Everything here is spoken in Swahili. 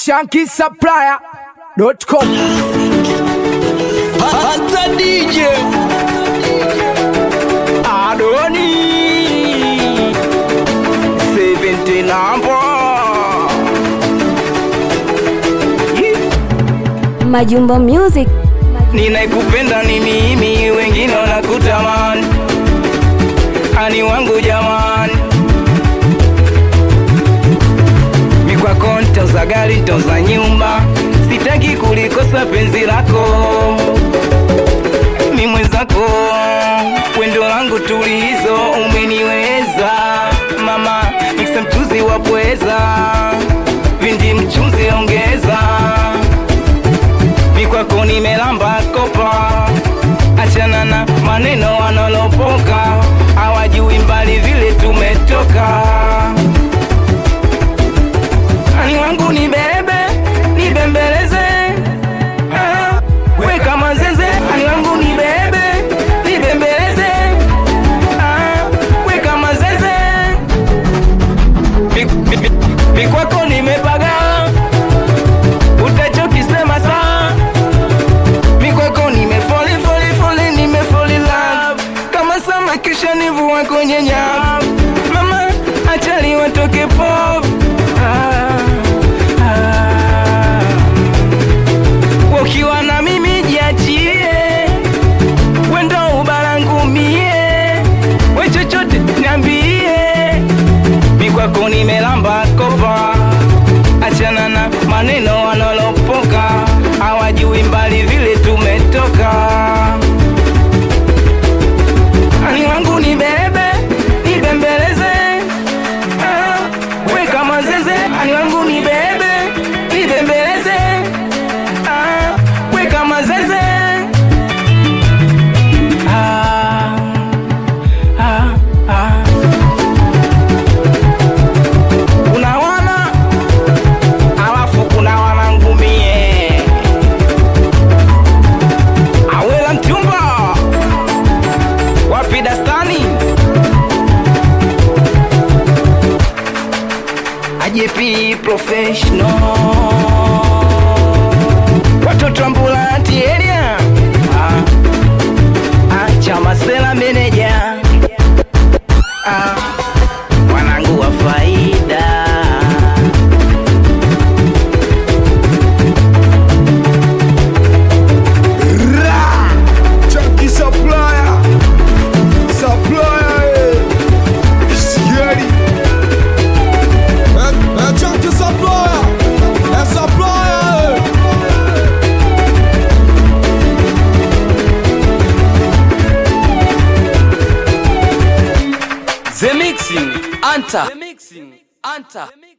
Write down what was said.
shankisupplier.com Hata DJ Adoni 70 number Majumbo Music. Ninakupenda ni mimi, wengine wanakutamani, ani wangu jamani, mikwako ntoza gari ntoza nyumba, sitaki kulikosa penzi lako, mi mwenzako, wendo langu tulizo, umeniweza mama, miksa mchuzi wa pweza, vindi mchuzi ongeza mikwako nimelamba kopa, achana na maneno wanolopoka, hawajui mbali vile tumetoka. Ani wangu ni bebe nibembeleze, ah, we kama zeze. Ani wangu ni bebe nibembeleze, ah, we kama zeze. Mi- mi- mi- Mikwako nimepaga utachokisema saa mikwako nimefoli foli foli nimefoli love kama sama kisha nivua kwenye nyavu mama achali watoke pop ah, ah. ukiwa na mimi jiachie wendo ubalangumie we chochote niambie mikwako nimelamba kopa achana na maneno wanolopoka hawajui mbali vile tumetoka ani wangu ni bebe nibembeleze ah, we kama zeze ani wangu ni bebe nibembeleze ah, we kama zeze ah, ah, ah. kuna wana alafu kuna wanangumie awela mchumba wapi dastani ajepi professional watoto ambulanti eria ah. ah, chamasela meneja ah. wanangu wa faida Chunky Supplier Supplier eh. Sieri Eh, eh, Chunky Supplier Eh, Supplier eh. The Mixing Anta The Mixing Anta